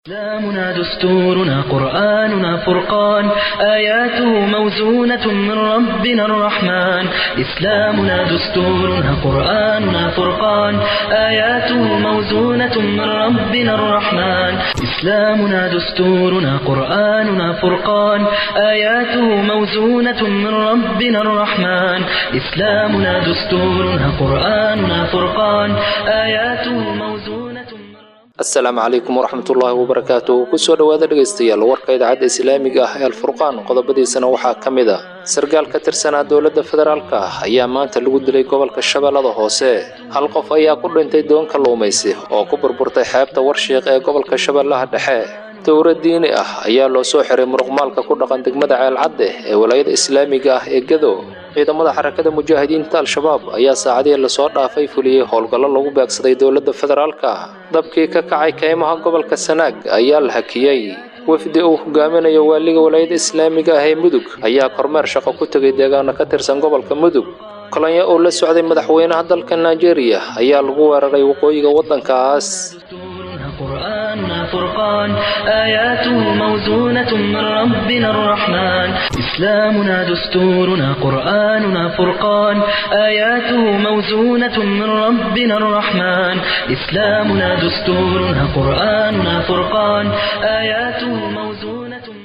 إسلامنا دستورنا قرآننا فرقان آياته موزونة من ربنا الرحمن إسلامنا دستورنا قرآننا فرقان آياته موزونة من ربنا الرحمن إسلامنا دستورنا قرآننا فرقان آياته موزونة من ربنا الرحمن إسلامنا دستورنا قرآننا فرقان آياته موزونة من asalaamu calaykum waraxmatullaahi wabarakaatu kusoo dhowaada dhegaystayaal warka idaacadda islaamiga ah ee alfurqaan qodobadiisana waxaa ka mid a sarkaal ka tirsanaa dowladda federaalka ah ayaa maanta lagu dilay gobolka shabeellada hoose hal qof ayaa ku dhintay doon kalluumaysi oo ku burburtay xeebta warshiiq ee gobolka shabeellaha dhexe dowra diini ah ayaa loo soo xiray muruqmaalka ku dhaqan degmada ceelcadde ee walaayada islaamiga ah ee gedo ciidamada xarakada mujaahidiinta al-shabaab ayaa saacadihii lasoo dhaafay fuliyey howlgallo lagu beegsaday dowladda federaalka dabkii ka kacay keymaha gobolka sanaag ayaa la hakiyey wafdi uu hogaaminayo waaliga walaayada islaamiga ah ee mudug ayaa kormeer shaqo ku tegay deegaano ka tirsan gobolka mudug kolonyo uu la socday madaxweynaha dalka nigeria ayaa lagu weeraray waqooyiga waddankaas قرآننا فرقان آياته موزونة من ربنا الرحمن إسلامنا دستورنا قرآننا فرقان آياته موزونة من ربنا الرحمن إسلامنا دستورنا قرآننا فرقان آياته موزونة من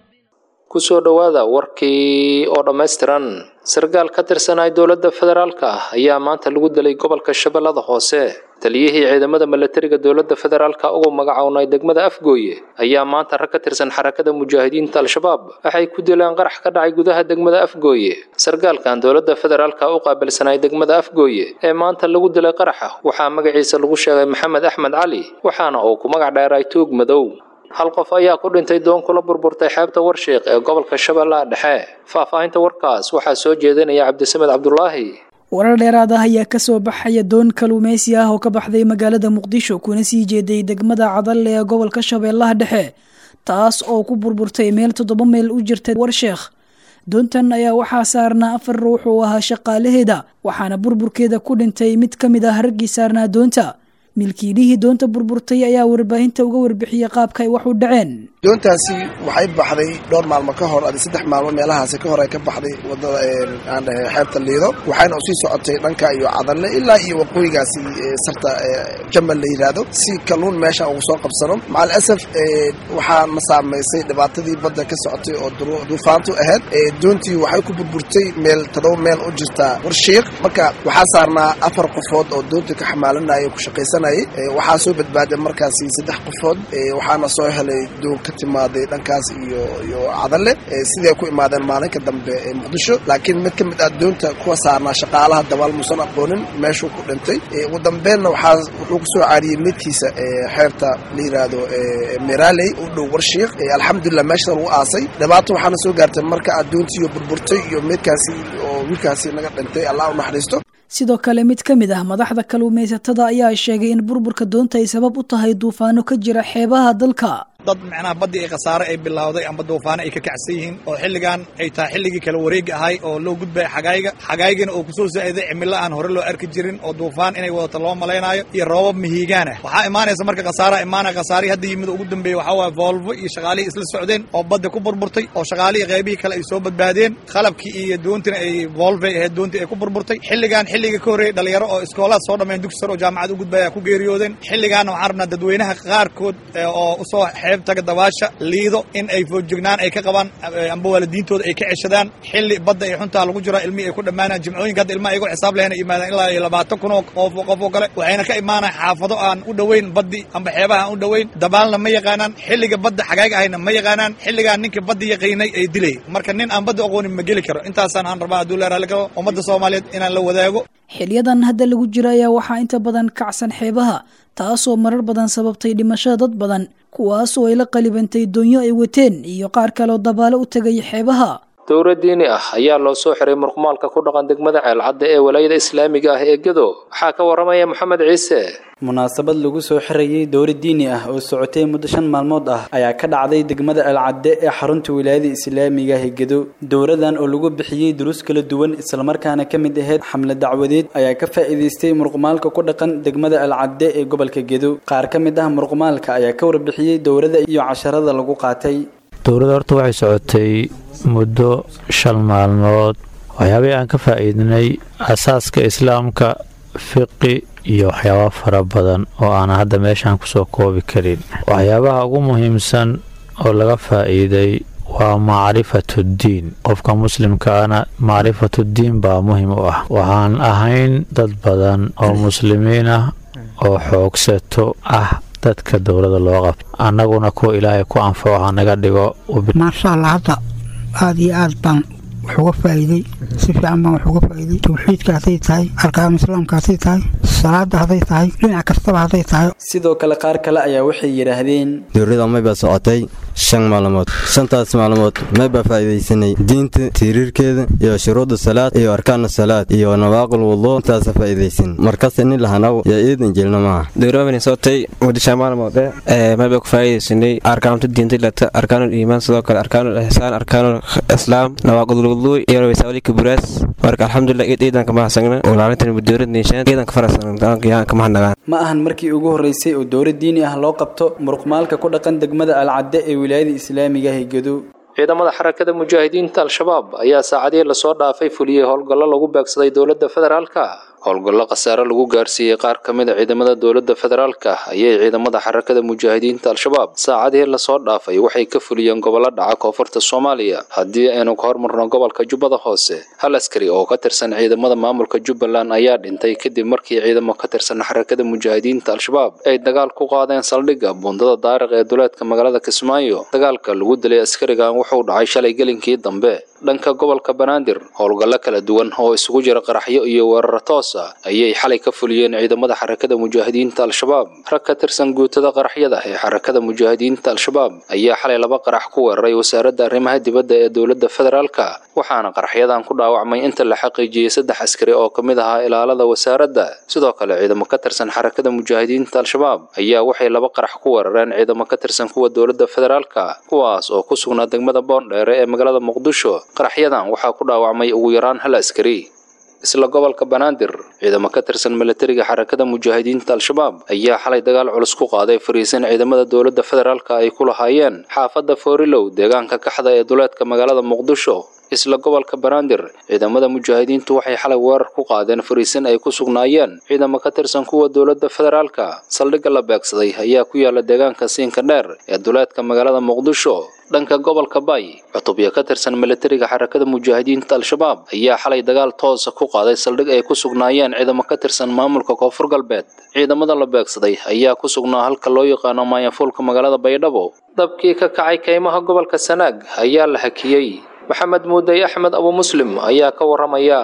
kusoo dhowaada warkii oo dhammaystiran sarkaal ka tirsanay dowladda federaalka ah ayaa maanta lagu dilay gobolka shabeellada hoose taliyihii ciidamada milatariga dowladda federaalka ugu magacownay degmada afgooye ayaa maanta rag ka tirsan xarakada mujaahidiinta al-shabaab waxay ku dileen qarax ka dhacay gudaha degmada afgooye sarkaalkan dowladda federaalka u qaabilsanay degmada afgooye ee maanta lagu dilay qaraxa waxaa magaciisa lagu sheegay maxamed axmed cali waxaana uu ku magac dheeray tuug madow hal qof ayaa ku dhintay doon kula burburtay xeebta warshiiq ee gobolka shabeellaha dhexe faahfaahinta warkaas waxaa soo jeedinaya cabdisamed cabdulaahi warar dheeraad ah ayaa kasoo baxaya doon kaluumeysi ah oo ka baxday magaalada muqdisho kuna sii jeeday degmada cadalle ee gobolka shabeellaha dhexe taas oo ku burburtay meel toddoba meel u jirta warsheekh doontan ayaa waxaa saarnaa afar ruux oo ahaa shaqaalaheeda waxaana burburkeeda ku dhintay mid ka mid ah raggii saarnaa doonta milkiilihii doonta burburtay ayaa warbaahinta uga warbixiyey qaabka ay wax u dhaceen doontaasi waxay baxday dhowr maalmo ka hor adi saddex maalmo meelahaasi ka hor ay ka baxday wadada aan dhahay xeebta liido waxayna usii socotay dhanka iyo cadalle ilaa iyo waqooyigaasi sarta jamal la yidhaahdo si kalluun meesha ugu soo qabsano macal asaf waxaa na saamaysay dhibaatadii badda ka socotay oo duufaantu ahayd doontii waxay ku burburtay meel todoba meel u jirta warshiiq marka waxaa saarnaa afar qofood oo doonta ka xamaalanaya ku shaqaysanayay waxaa soo badbaaday markaasi saddex qofood waxaana soo helay doon ka timaaday dhankaas iyo iyo cadalle siday ku imaadeen maalinka dambe ee muqdisho laakiin mid ka mid ah doonta kuwa saarnaa shaqaalaha dabaal muusan aqoonin meeshuu ku dhintay ugu dambeenna waxaa wuxuu kusoo caariyey midkiisa xeebta la yidhaahdo meraley u dhow warshiiq alxamdulilah meeshada lagu aasay dhibaato waxaana soo gaartay marka addoontiiyo burburtay iyo midkaasi oo wiilkaasi naga dhintay allah u naxariisto sidoo kale mid ka mid ah madaxda kaluumaysatada ayaa sheegay in burburka doonta ay sabab u tahay duufaano ka jira xeebaha dalka dad macnaha baddii ay khasaare ay bilowday amba duufaano ay ka kacsan yihiin oo xilligan ay tahay xilligii kala wareegi ahay oo loo gudbaya xagaayga xagaayigana oo kusoo saa'iday cimilo aan hore loo arki jirin oo duufaan inay wadato loo malaynaayo iyo roobab mihiigaan ah waxaa imaanaysa marka khasaaraha imaanaya khasaarihii hadda yimid ugu dambeeyey waxaa waaye voolvo iyo shaqaalihii isla socdeen oo badda ku burburtay oo shaqaalihii qaybihii kale ay soo badbaadeen qalabkii iyo doontina ay voolvay ahayd doontii ay ku burburtay xilligan xilliga ka horreeyey dhalinyaro oo iskoolaad soo dhammayn dugsi sare oo jaamacad u gudbaya ku geeriyoodeen xilligaana waxaan rabnaa dadweynaha qaarkood oo usoo xeeb taga dabaasha liido in ay foojignaan ay ka qabaan amba waalidiintooda ay ka ceshadaan xilli badda ay xuntaa lagu jiraa ilmihii ay ku dhammaanaan jimcooyinka hadda ilmaha ayagoo xisaab lehna yimaadaan ilaa iyo labaatan kun oo qof qof oo kale waxayna ka imaanaan xaafado aan u dhoweyn baddi amba xeebaha aan u dhoweyn dabaalna ma yaqaanaan xilliga badda xagaayga ahayna ma yaqaanaan xilligaan ninka badda yaqiinay ay dilay marka nin aan badda aqoonin ma geli karo intaasaan aan rabaa hadduu leeraali karo ummadda soomaaliyeed inaan la wadaago xilyadan hadda lagu jira ayaa waxaa inta badan kacsan xeebaha taasoo marar badan sababtay dhimashada dad badan kuwaasoo ay la qalibantay doonyo ay wateen iyo qaar kaleoo dabaalo u tegay xeebaha dowra diini ah ayaa loo soo xiray murqumaalka ku dhaqan degmada ceelcadda ee walaayada islaamiga ah ee gedo waxaa ka waramaya maxamed ciise munaasabad lagu soo xirayay dowra diini ah oo socotay muddo shan maalmood ah ayaa ka dhacday degmada ceelcadde ee xarunta wilaayada islaamiga ah ee gedo dowradan oo lagu bixiyey duruus kala duwan islamarkaana ka mid ahayd xamle dacwadeed ayaa ka faa'iidaystay murqumaalka ku dhaqan degmada ceelcadde ee gobolka gedo qaar ka mid ah murqumaalka ayaa ka warbixiyey dowrada iyo casharada lagu qaatay dowladda horta waxay socotay muddo shan maalmood waxyaabihii aan ka faa'iidnay asaaska islaamka fiqi iyo waxyaaba fara badan oo aan hadda meeshaan kusoo koobi karin waxyaabaha ugu muhiimsan oo laga faa'iiday waa macrifatuddiin qofka muslimkaana macrifatuddiin baa muhim u ah waxaan ahayn dad badan oo muslimiin ah oo xoogsato ah dadka dowladda loo qabto annaguna kuwa ilaahay ku anfaco hanaga dhigo maasha allah hadda aada iyo aad baan wax uga faa'iiday si fiican baan wax uga faa'iiday tawxiidka hadday tahay arkaan islaamka hadday tahay salaada hadday tahay dhinac kastaba hadday tahay sidoo kale qaar kale ayaa waxay yidhaahdeen dowladda maybaa socotay shan maalmood shantaas maalmood maybaa faa'iidaysanay diinta tiiriirkeeda iyo shuruudda salaad iyo arkaana salaad iyo nawaaqul wuduu intaasa faa'iidaysan markas inin lahanaw yaa iidan jelna maaha dowladani socotay muddo shan maalmoode maybaa ku faa'iidaysanay arkaanta diinta ilata arkaanul iimaan sidoo kale arkaanul ihsaan arkaanul islaam nawaaqul wuduu iyo wasaawalika buraas marka alxamdulilah iid iidanka mahasagna walaalintan mudowlad niishaan iidanka farasanka mahadnagaan ma ahan markii ugu horreysay oo dowlad diini ah loo qabto muruqmaalka ku dhaqan degmada alcadde ee wilaayada islaamiga ah ee gedo ciidamada xarakada mujaahidiinta al-shabaab ayaa saacadihii lasoo dhaafay fuliyey howlgallo lagu beegsaday dowladda federaalka howlgallo khasaare lagu gaarsiiyey qaar ka mid a ciidamada dowladda federaalka ayay ciidamada xarakada mujaahidiinta al-shabaab saacadihii lasoo dhaafay waxay ka fuliyeen gobollo dhaca koonfurta soomaaliya haddii aynu ka hormarno gobolka jubbada hoose hal askari oo ka tirsan ciidamada maamulka jubbaland ayaa dhintay kadib markii ciidamo ka tirsan xarakada mujaahidiinta al-shabaab ay dagaal ku qaadeen saldhigga buundada daariq ee duleedka magaalada kismaayo dagaalka lagu dilay askarigan wuxuu dhacay shalay gelinkii dambe dhanka gobolka banaadir howlgallo kala duwan oo isugu jira qaraxyo iyo weeraro toos ah ayay xalay ka fuliyeen ciidamada xarakada mujaahidiinta al-shabaab rag ka tirsan guutada qaraxyada ee xarakada mujaahidiinta al-shabaab ayaa xalay laba qarax ku weeraray wasaaradda arrimaha dibadda ee dowladda federaalka waxaana qaraxyadan ku dhaawacmay inta la xaqiijiyey saddex askari oo ka mid ahaa ilaalada wasaaradda sidoo kale ciidamo ka tirsan xarakada mujaahidiinta al-shabaab ayaa waxay laba qarax ku weerareen ciidamo ka tirsan kuwa dowladda federaalka kuwaas oo ku sugnaa degmada boondheere ee magaalada muqdisho qaraxyadan waxaa ku dhaawacmay ugu yaraan hal askari isla gobolka banaadir ciidamo ka tirsan milatariga xarakada mujaahidiinta al-shabaab ayaa xalay dagaal culus ku qaaday fariisin ciidamada dowladda federaalka ay ku lahaayeen xaafadda foorilow deegaanka kaxda ee duleedka magaalada muqdisho isla gobolka banaadir ciidamada mujaahidiintu waxay xalay weerar ku qaadeen fariisin ay ku sugnaayeen ciidamo ka tirsan kuwa dowladda federaalka saldhigga la beegsaday ayaa ku yaala deegaanka siinka dheer ee duleedka magaalada muqdisho dhanka gobolka bay cutubyo ka tirsan milatariga xarakada mujaahidiinta al-shabaab ayaa xalay dagaal toosa ku qaaday saldhig ay ku sugnaayeen ciidamo ka tirsan maamulka koonfur galbeed ciidamada la beegsaday ayaa ku sugnaa halka loo yaqaano maayafuulka magaalada baydhabo dabkii ka kacay kaymaha gobolka sanaag ayaa la hakiyey maxamed muudey axmed abu muslim ayaa ka waramaya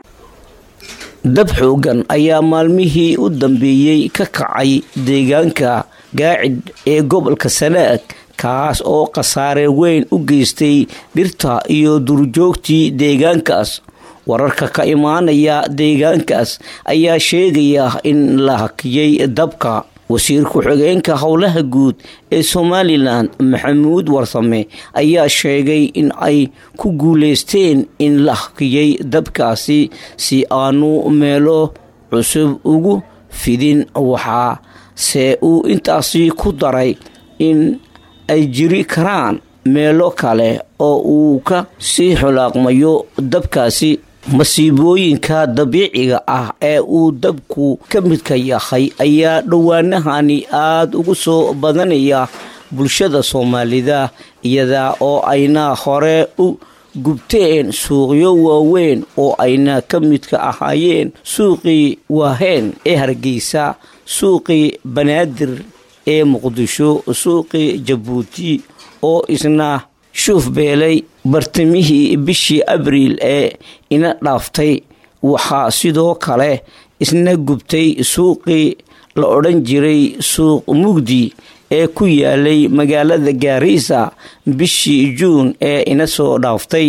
dab xoogan ayaa maalmihii u dambeeyey ka kacay deegaanka gaacid ee gobolka sanaag kaas oo khasaare weyn u geystay dhirta iyo durjoogtii deegaankaas wararka ka imaanaya deegaankaas ayaa sheegaya in la hakiyey dabka wasiir ku-xigeenka howlaha guud ee somalilan maxamuud warsame ayaa sheegay in ay ku guuleysteen in la hakiyey dabkaasi si aanu meelo cusub ugu fidin waxaa se uu intaasi ku daray in ay jiri karaan meelo kale oo uu ka sii xulaaqmayo dabkaasi masiibooyinka dabiiciga ah ee uu dabku ka midka yahay ayaa dhowaanahani aada ugu soo badanaya bulshada soomaalida iyada oo ayna hore u gubteen suuqyo waaweyn oo ayna ka midka ahaayeen suuqii waaheen ee hargeysa suuqii banaadir ee muqdisho suuqii jabuuti oo isna shuuf beelay bartamihii bishii abriil ee ina dhaaftay waxaa sidoo kale isna gubtay suuqii la odhan jiray suuq mugdi ee ku yaalay magaalada gaariisa bishii juun ee ina soo dhaaftay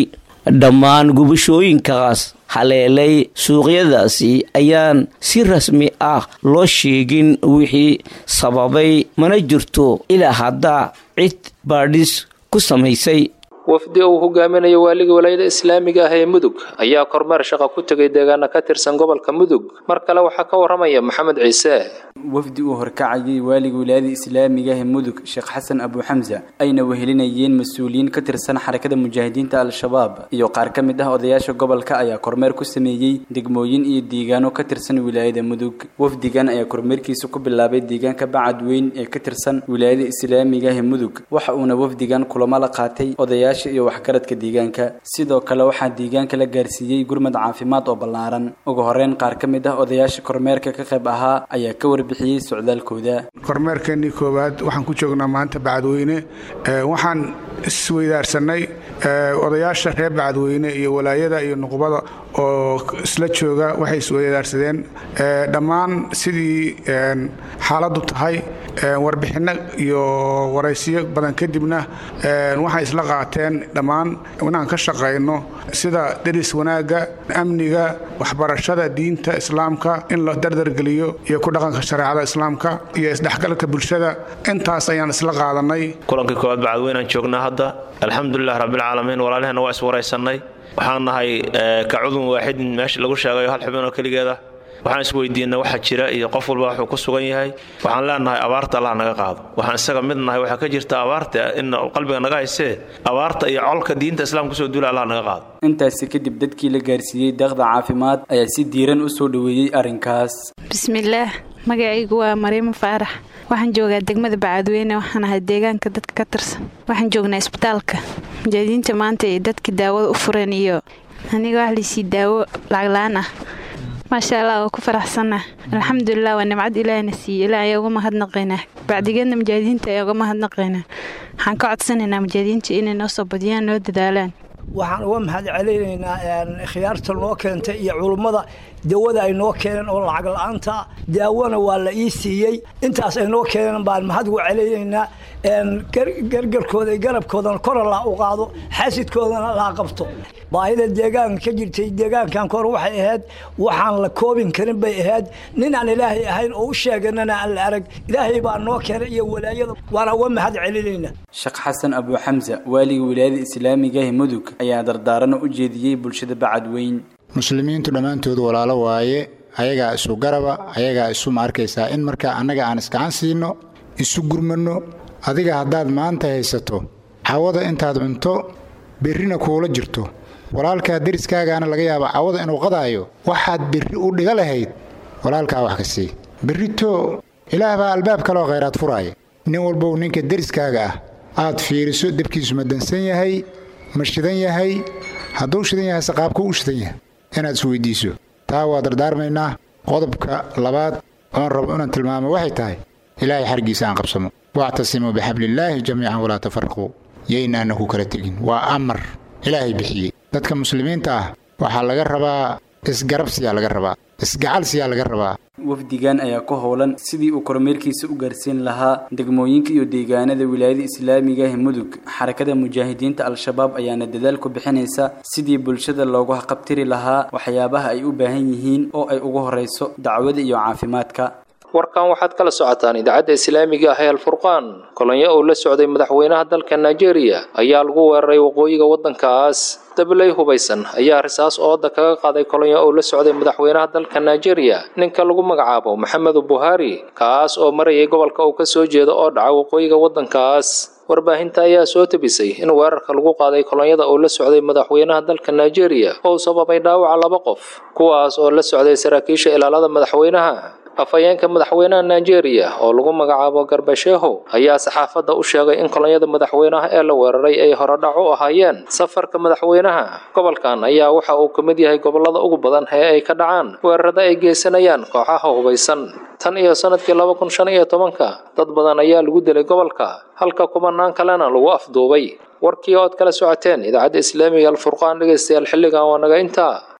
dhammaan gubashooyinkaas haleelay suuqyadaasi ayaan si rasmi ah loo sheegin wixii sababay mana jirto ilaa hadda cid baadhis ku samaysay wafdi uu hogaaminayo waaliga walaayada islaamiga ah ee mudug ayaa kormeer shaqa ku tegay deegaana ka tirsan gobolka mudug mar kale waxaa ka waramaya maxamed ciise wafdi uu horkacayay waaliga wilaayada islaamiga ah ee mudug sheekh xasan abu xamsa ayna wehelinayeen mas-uuliyiin ka tirsan xarakada mujaahidiinta al-shabaab iyo qaar ka mid ah odayaasha gobolka ayaa kormeer ku sameeyey degmooyin iyo deegaano ka tirsan wilaayada mudug wafdigan ayaa kormeerkiisa ku bilaabay deegaanka bacadweyn ee ka tirsan wilaayada islaamiga ah ee mudug waxa uuna wafdigan kulamo la qaatay odayaasha iyo waxgaradka deegaanka sidoo kale waxaa deegaanka la gaarsiiyey gurmad caafimaad oo ballaaran ugu horeyn qaar ka mid ah odayaasha kormeerka ka qayb ahaa ayaa ka warbixiyey socdaalkooda kormeerkeenii koowaad waxaan ku joognaa maanta bacadweyne waxaan isweydaarsanay odayaasha reer bacadweyne iyo walaayada iyo nuqbada oo isla jooga waxay isweydaarsadeen dhammaan sidii xaaladdu tahay warbixinno iyo waraysiyo badan kadibna waxay isla qaateen dhammaan inaan ka shaqayno sida deris wanaagga amniga waxbarashada diinta islaamka in la dardargeliyo iyo ku dhaqanka shareecada islaamka iyo isdhexgalka bulshada intaas ayaan isla qaadanay kulankii koowaad bacadweynaan joognaa hadda alxamdulilah rabbilcaalamiin walaalaheenna waa iswaraysannay waxaan nahay ka cudun waaxidin meesha lagu sheegayo hal xubin oo keligeeda waxaan isweydiinay waxa jira iyo qof walba wuxuu ku sugan yahay waxaan leenahay abaarta allah naga qaado waxaan isaga mid nahay waxaa ka jirta abaarta in qalbiga naga haysee abaarta iyo colka diinta islaamka kusoo duula allah naga qaado intaasi kadib dadkii la gaarsiiyey deeqda caafimaad ayaa si diiran u soo dhoweeyey arrinkaas bismillaah magacaygu waa mariimo faarax waxaan joogaa degmada bacadweyne waxaan ahay deegaanka dadka ka tirsan waxaan joognaa isbitaalka mujahidiinta maanta ay dadkii daawada u fureen iyo aniga wax laysii daawo lacagla-aan ah maasha allah waa ku faraxsanah alxamdulilah waa nimcad ilaahna siiye ilaa ayaa uga mahadnaqaynaa bacdigeedna mujaahidiinta ayaa uga mahadnaqaynaa waxaan ka codsanaynaa mujaahidiinta inay noo soo badiyaan noo dadaalaan waxaan uga mahad celinaynaa khiyaarta noo keentay iyo culummada dawada ay noo keeneen oo lacag la-aanta daawona waa la ii siiyey intaas ay noo keeneen baan mahad uga celinaynaa gargarkooda iyo garabkoodana kor allah u qaado xaasidkoodana laa qabto baahida deegaanka ka jirtay deegaankan kor waxay ahayd waxaan la koobin karin bay ahayd nin aan ilaahay ahayn oo u sheeganana aan la arag ilaahay baa noo keenay iyo walaayada waana uga mahad celinaynaa sheekh xasan abu xamsa waaliga wilaayada islaamiga ee mudug ayaa dardaaran u jeediyey bulshada bacadweyn muslimiintu dhammaantood walaalo waaye ayagaa isu garaba ayagaa isu ma arkaysaa in markaa annaga aan iskacan siino isu gurmanno adiga haddaad maanta haysato cawada intaad cunto berrina kuula jirto walaalkaa deriskaagaana laga yaaba cawada inuu qadaayo waxaad berri u dhiga lahayd walaalkaa wax ka sii berrito ilaah baa albaab kaloo khayraad furaaya nin walbow ninka deriskaaga ah aad fiiriso debkiisu ma dansan yahay ma shidan yahay hadduu shidan yahay saqaabku u shidan yahay inaad isweydiiso taa waa dardaarmaynaa qodobka labaad oon rabo inaan tilmaamo waxay tahay ilaahay xargiisa aan qabsamo wactasimuu bixablillaahi jamiican walaa tafaraquu yaynaana ku kala tegin waa amar ilaahay bixiyey dadka muslimiinta ah waxaa laga rabaa isgarabsiyaa laga rabaa isgacalsiyaa laga rabaa wafdigan ayaa ku howlan sidii uu kormeerkiisa u gaarsiin lahaa degmooyinka iyo deegaanada wilaayada islaamiga ee mudug xarakada mujaahidiinta al-shabaab ayaana dadaal ku bixinaysa sidii bulshada loogu haqabtiri lahaa waxyaabaha ay u baahan yihiin oo ay ugu horeyso dacwada iyo caafimaadka warkan waxaad kala socotaan idaacadda islaamiga ah ee alfurqaan kolonyo uu la socday madaxweynaha dalka nigeria ayaa lagu weeraray waqooyiga waddankaas dabley hubaysan ayaa risaas ooda kaga qaaday kolonyo uu la socday madaxweynaha dalka nigeria ninka lagu magacaabo maxamedu buhari kaas oo marayay gobolka uu ka soo jeedo oo dhaca waqooyiga waddankaas warbaahinta ayaa soo tabisay in weerarka lagu qaaday kolonyada uu la socday madaxweynaha dalka nigeria oo sababay dhaawaca laba qof kuwaas oo la socday saraakiisha ilaalada madaxweynaha afhayeenka madaxweynaha nigeria oo lagu magacaabo garbasheho ayaa saxaafadda u sheegay in kolonyada madaxweynaha ee la weeraray ay horodhac u ahaayeen safarka madaxweynaha gobolkan ayaa waxa uu ka mid yahay gobolada ugu badan ee ay ka dhacaan weerarada ay geysanayaan kooxaha hubaysan tan iyo sanadkii laba kun shan iyo tobanka dad badan ayaa lagu dilay gobolka halka kumanaan kalena lagu afduubay warkii ood kala socoteen idaacadda islaamiga alfurqaan dhegaystayaal xilligan waa naga intaa